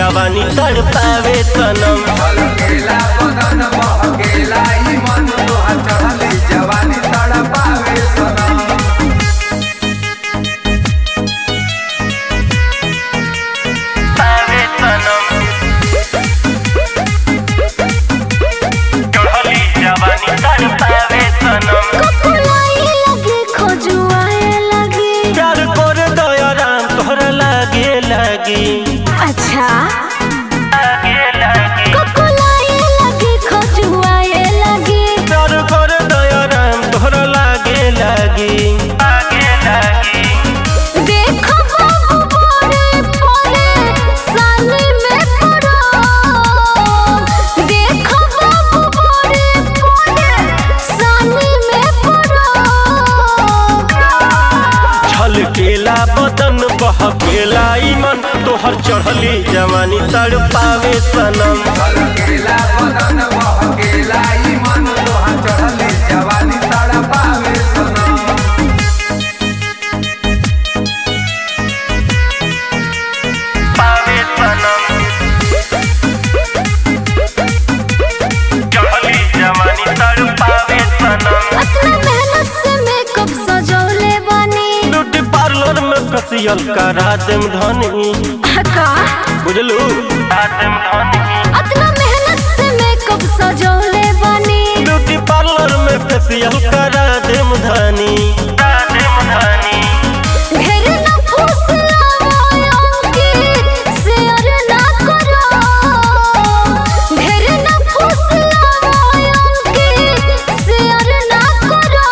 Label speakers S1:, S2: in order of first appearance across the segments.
S1: जवानी तड़पावे सनम
S2: गेला बदन बहकेला ई मन तोहार चढ़ली जवानी तड़पावे सनम
S1: पावे सनम चढ़ली जवानी तड़पावे सनम
S3: कपुलाई लगे खोजुआए लगे
S1: प्यार कर दया राम तोहरा लागे लागी
S3: अच्छा
S1: लागे लागी
S3: कपुलाई लगे खोजुआए लगे
S1: प्यार कर दया राम तोहरा लागे लागी लागे लागी
S3: देखो बाबू बड़े बड़े साले में पड़ो देखो बाबू बड़े बड़े साले में पड़ो
S1: छलकेला बदन बहकेला ई मन तोहर चढ़ली जवानी तड़पावे सनम
S2: गेला बदन बहकेला ई मन तोहार चढ़ली जवानी तड़पावे सनम
S1: पावे सनम चढ़ली जवानी तड़पावे सनम
S3: अपना मेहनत से मेकअप सजौले बनी
S1: ब्यूटी पार्लर में कसियल करा देम धनी
S3: का
S1: बुझलू करा देम धनी
S3: अपना मेहनत से मेकअप सजौले बनी
S1: ब्यूटी पार्लर में फेसियल करा देम धनी करा देम धनी
S3: ढेर न फुसलाओ कि शेयर ना करो ढेर न फुसलाओ कि शेयर ना करो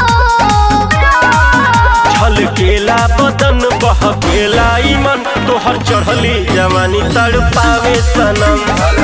S1: छलकेला बदन बहकेला ई मन तोहर चढ़ली जवानी तड़पावे सनम